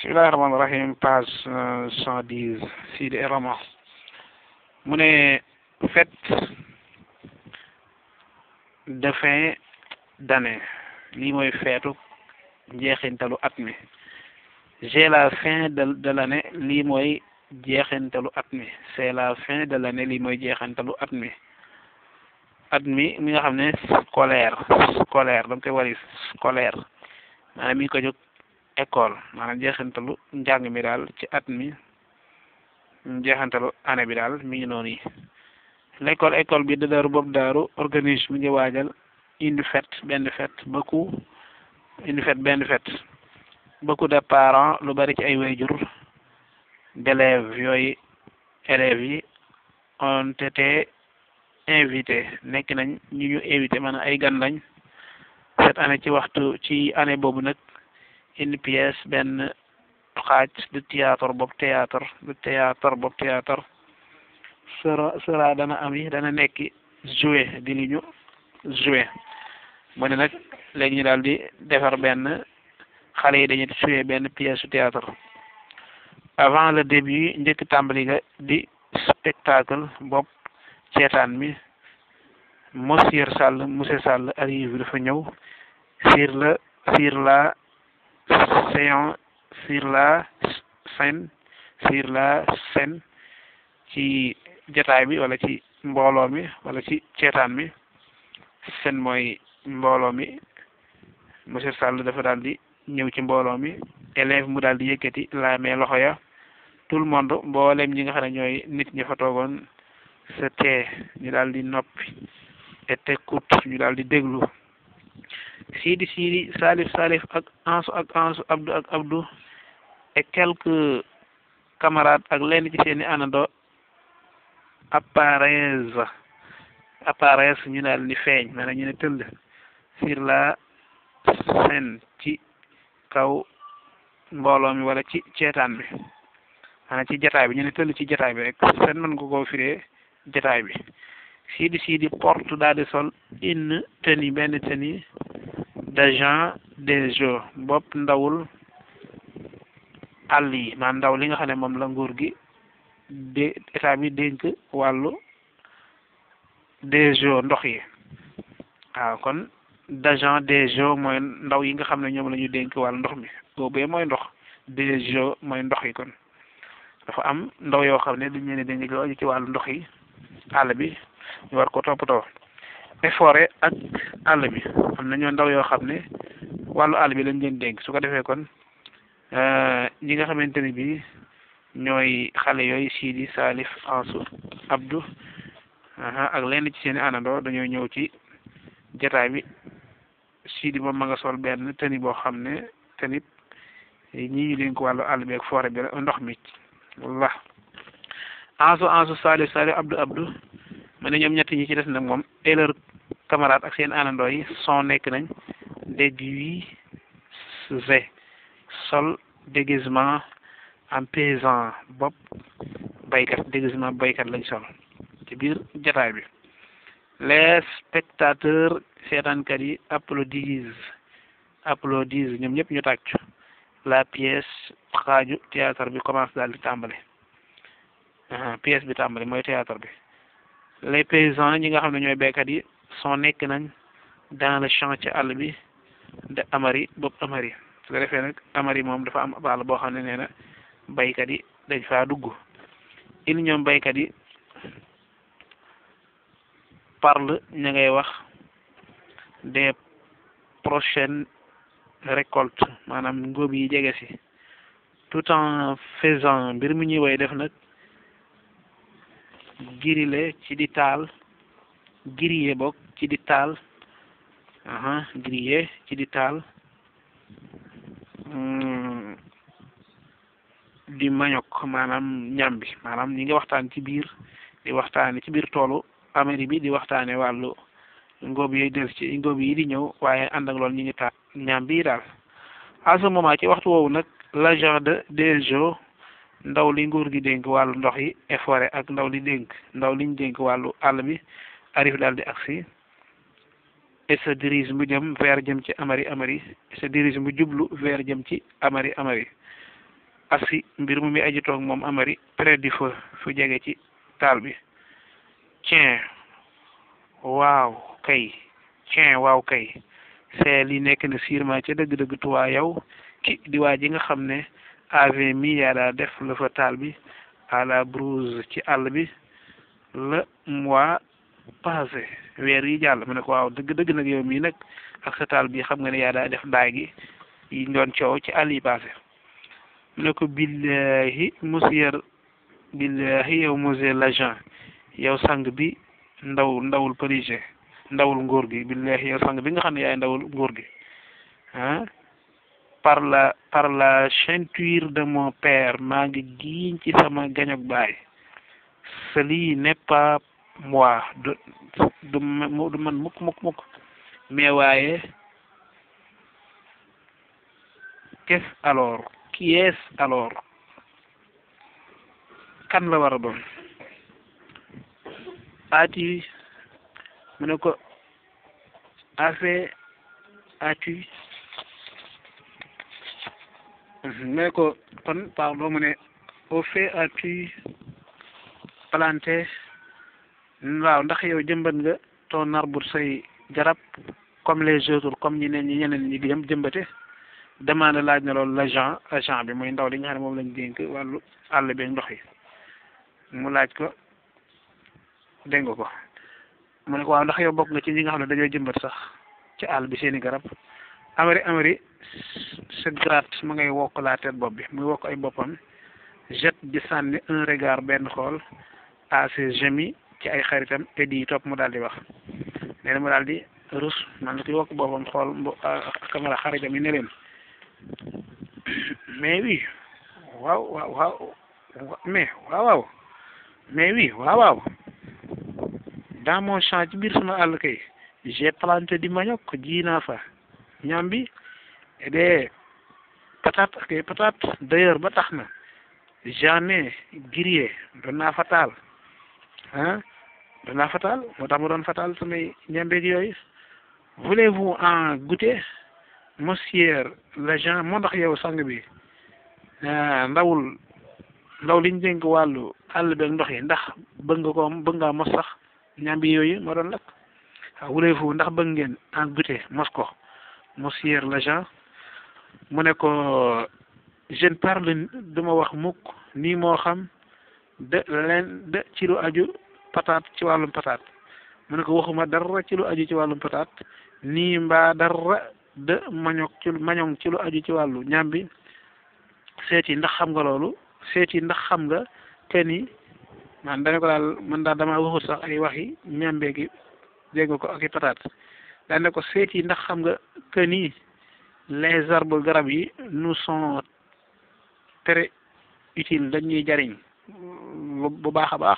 bismillahi rahmaani rahim page cent dix Sidi Rama mu ne fête de fin d'année lii mooy feetu jeexintalu at mi j'ai la fin de de l'année lii mooy jeexintalu at mi c'est la fin de l'année lii mooy jeexintalu at mi at mi mi nga xam ne scolaire scolaire da nga koy wari scolaire maanaam mi ngi ko jóg école maanaam jeexantalu njàng mi daal ci at mi jeexantalu année bi daal mi ngi noonu yi l'école école bi da daaru boobu daaru organise mi ngi waajal une fête benn fête beaucoup une fête benn fête beaucoup de parents lu bari ci ay wayjur d'élèves yooyu élèves yi ont été invités nekk nañ ñu ñu invité maanaam ay gan lañ cette année ci waxtu ci année boobu nag une pièce benn xaaj de théâtre boobu théâtre de théâtre boobu théâtre sera sera dana am yi dana nekk joué di li ñu joué mu ne nag léegi ñu daal di defar benn xale yi dañuy joué benn pièce su théâtre avant le début njëkk tàmbali ga di spectacle bopp ceetaan mi monsieur Sall monsieur Sall arrive dafa ñëw sur le sur la séance sur la scène sur la scène ci jataay bi wala ci mbooloo mi wala ci ceetaan mi scène mooy mbooloo mi monsieur Sall dafa daal di ñëw ci mbooloo mi élève mu daal di yëkkati la mais loxo ya tout le monde mboolem ñi nga xam ne ñooy nit ñi fa toogoon se tee ñu daal di noppi et écoute ñu daal di déglu Sidi Sidi Salif Salif ak Ansu ak Ansu Abdou ak Abdou et quelques camarades ak lenn ci seeni anando apparaissent apparaissent ñu daal di feeñ maanaam ñu ne tëll sur la scène ci kaw mbooloo mi wala ci ceetaan bi maanaam ci jataay bi ñu ne tëll ci jataay bi rek seen mën nga koo firee jataay bi Sidi Sidi porte daal di sol une tenue benn tenue d'agent des jeux bopp ndawul àll yi maanaam ndaw li nga xam ne moom la nguur gi de état bi dénk wàllu des jeux ndox yi waaw kon d'agent des jeux mooy ndaw yi nga xam ne ñoom la ñu dénk wàllu ndox mi boobee mooy ndox des jeux mooy ndox yi kon dafa am ndaw yoo xam ne dañ leen dénk lu aju ci wàllu ndox yi àll bi ñu war ko toppatoo et forêt ak àll bi am na ñoo ndaw yoo xam ne wàllu àll bi lañ leen dénk su ko defee kon ñi nga xamante ne bii ñooy xale yooyu Sidi Salif Ansu Abdou ak lenn ci seen i anandoo dañoo ñëw ci jataay bi Sidi moom ma nga sol benn tëni boo xam ne tenit ñii ñu dénk wàllu àll bi ak forêt bi ndox mi walla Ansu Ansu Salif Salif Abdou Abdou ma ne ñoom ñett ñi ci des nag moom et leurs camarades ak seen anandoo yi sont nekk nañ déguisés sol déguisement en paysan bopp baykat déguisement baykat lañ sol ci biir jataay bi les spectateurs seetaankat yi applaudissent applaudissent ñoom ñëpp ñu tàccu la pièce xaaju théâtre bi commence daal di tàmbali pièce bi tàmbali mooy théâtre bi les paysans ñi nga xam ne ñooy béykat yi sont nekk nañ dans le champ ci àll bi de amari bopp amari su ko defee nag amari moom dafa am àll boo xam ne nee na baykat yi dañ faa dugg il ñoom baykat yi parle ña ngay wax des prochaines récoltes maanaam ngóob yi jege si tout en faisant mbir mu ñuy woy def nag girile ci di taal grillé bokk ci di taal aha grillé ci di taal di mañok maanaam ñam bi maanaam ñi ngi waxtaan ci biir di waxtaane ci biir toolu Amérique bi di waxtaane wàllu ngóob yi del ci ngóob yi di ñëw waaye ànd ak loolu ñi ngi taal ñam bi daal à ce moment ci waxtu woowu nag l'agent de des eaux ndaw li nguur gi dénk wàllu ndox yi et forêt ak ndaw li dénk ndaw liñ dénk wàllu àll bi arrive daal di agsi et se dirige mu jëm vers jëm ci amari amari et se dirige mu jublu vers jëm ci amari amari assi mbir mu mi aji toog moom amari près du feu fu jege ci taal bi tiens waaw kay tiens waaw kay c'est li nekk na sûrement ca dëgg-dëgg tuwaa yow ki di waa ji nga xam ne avait mis yaa daa def la fa taal bi à la brousse ci àll bi le mois passé weer yi jàll mu ne ko waaw dëgg-dëgg nag yow mii nag ak sa taal bi xam nga ne yaa daa def daay gi yi doon coow ci àll yi passé mu ne ko billahi monsieur billahi yow monsieur l'agent yow sang bi ndaw ndawul parisien ndawul nguur gi billahi yow sang bi nga xam ne yaay ndawul nguur gi ah par la par la ceinture de mon père maa ngi giiñ ci sama gañog baay celi n'est pas moi du du du man mukk mukk mukk mais waaye qu'est-ce alors qui est alors kan la war a doon as-tu mu ne ko affaire as-tu mu ne ko kon pardon mu ne au fait as-tu planté waaw ndax yow jëmbat nga ton arbre say garab comme les autres comme ñeneen ñi ñeneen ñi jëm jëmbate demande laaj na loolu l'agent agent bi muy ndaw li nga xam ne moom lañ dénk wàllu àll bi ndox yi mu laaj ko dégg nga ko mu ne ko waaw ndax yow bokk nga ci ñi nga xam ne dañoo jëmbat sax ci àll bi seeni garab amari amari se gratte mu ngay wokk la tête bopp bi muy wokk ay boppam jet di sànni un regard benn xool à ses amis ci ay xaritam et di topp mu daal di wax nee na mu daal di rus man la koy wokk boppam xool mbo kamara xaritam yi ne leen mais oui waaw waaw waaw mais waaw waaw mais oui waaw waaw dans mon champ ci biir sama àll kay j'ai planté du manioc ji naa fa ñambi et des patates ak ay patates d'ailleurs ba tax na j'en ai grillé doon naa fa taal ah doon naa fa taal moo tax ma doon fa taal samay ñambeeg yooyu voulez-vous en goûter monsieur l'agent moo ndax yow sang bi ndawul ndaw liñ dénk wàllu àll beeg ndox yi ndax bëgg nga ko bëgg ngaa mos sax ñambi yooyu moo doon lakk waaw voulez-vous ndax bëgg ngeen en goûter mos ko monsieur l'agent mu ne ko je ne parle duma wax mukk nii moo xam de leen de ci lu aju patate ci wàllum patate mu ne ko waxuma dara ci lu aju ci wàllum patate nii mbaa dara de mañok ci mañong ci lu aju ci wàllu ñambi seeti ndax xam nga loolu seeti ndax xam nga te ni man dane ko daal man daal dama waxut sax ay waxi ñambe gi dégg nga ko ak i patate dane ko seeti ndax xam nga que ni les arbres garab yi nous sont très utiles dañuy jariñ bu baax a baax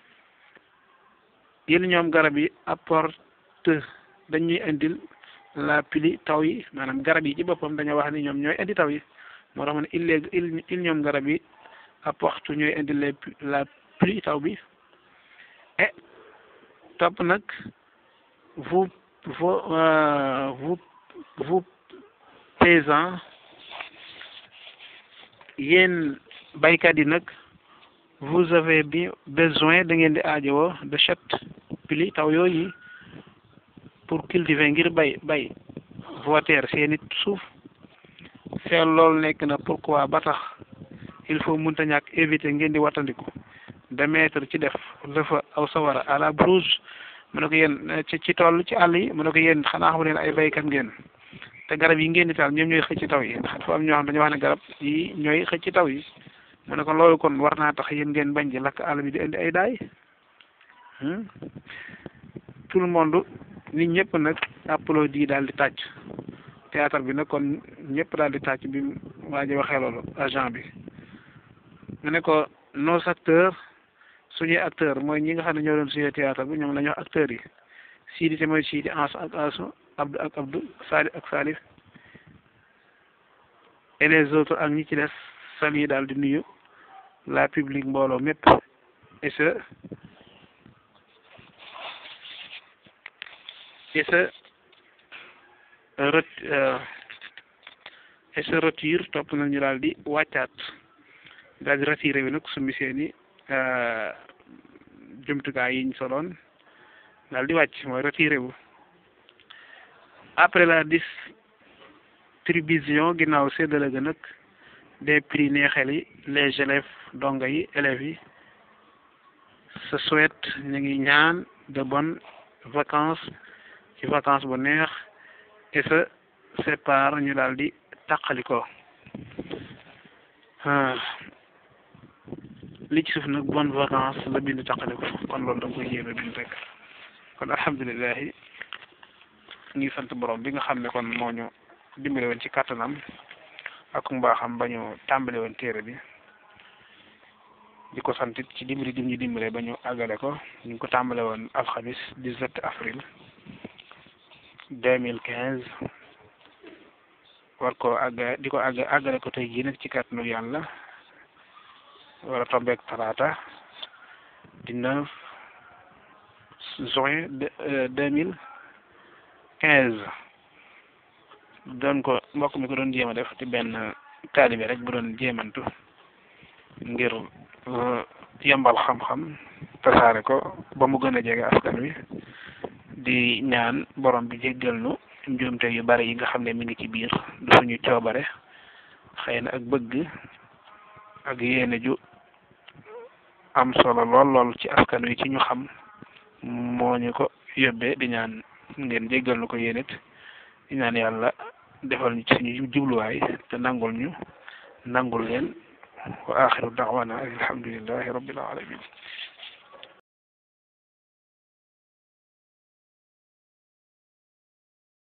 yéen ñoom garab yi apporte dañuy indil la pluie taw yi maanaam garab yi ci boppam dañoo wax ni ñoom ñooy indi taw yi moo tax ma ne il il il ñoom garab yi apporte ñooy indil les la pluie taw bi et topp nag vous vous vous vous paysans yéen baykat yi nag vous avez bien besoin da ngeen di aajowoo de cette pluie taw yooyu pour cultiver ngir bay bay vos terres seeni suuf feel loolu nekk na pourquoi ba tax il faut mënta ñàkk éviter ngeen di wattandiku de mettre ci def dafa aw sawara à la brousse mu ne ko yéen ci ci tool ci àll yi mu ne ko yéen xanaa xamu leen ay baykat ngeen te garab yi ngeen di taal ñoom ñooy xëcc taw yi ndax dafa am ñoo xam dañoo wax ne garab yi ñooy xëcc taw yi mu ne ko loolu kon war naa tax yéen ngeen bañ di lakk àll bi di indi ay daay tout le monde nit ñëpp nag applaudi daal di tàcc théâtre bi nag kon ñëpp daal di tàcc bi waa ji waxee loolu agent bi mu ne ko nos acteurs suñuy acteurs mooy ñi nga xam ne ñoo doon suñu théâtre bi ñoom la ñu wax acteurs yi Sidi te mooy Sidi Ans ak Asu Abdou ak Abdou Salif ak Salif et les autres ak ñi ci des sali daal di nuyu la public mbooloo mépp et ce et ce ret et ce retire topp nañu daal di wàccaat daal di retiré bi nag summi seeni jumtukaay yiñ soloon daal di wàcc mooy retiré wu après la distribution ginnaaw séddale ga nag des prix neexel yi les élèves donga yi élèves yi se souhaite ñu ngi ñaan de bonnes vacances ci vacances bu neex et se sépare ñu daal di tàqaliko li ci suuf nag bonnes vacances la bind tàqaliko kon loolu da nga koy yéeme bind rek kon alhamdulilahi ngi sant borom bi nga xam ne kon moo ñu dimbale woon ci kàttanam ak mbaaxam ba ñu tàmbale woon téere bi di ko sant ci dimbali dim ñu dimbale ba ñu àggale ko ñu ngi ko tàmbale woon alxamis 17 avril 2015 war ko àgg di ko àgg àggale ko tey jii nag ci kàttanu yàlla war a tombeek talaata 19 juin 2015 doon ko mbokk mi ko doon jéem a def ci benn taalibe rek bu doon jéemantu ngir yombal xam-xam tasaare ko ba mu gën a jege askan wi di ñaan borom bi jéggal nu njuumte yu bari yi nga xam ne mi ngi ci biir du suñu coobare xëy na ak bëgg ak yéene ju am solo lool lool ci askan wi ci ñu xam moo ñu ko yóbbee di ñaan ngeen jéggal nu ko yéenit di ñaan yàlla defal ñu ci suñu jubluwaay te nangul ñu nangul leen wa axiru da'wana alhamdulillahi rabbil alamin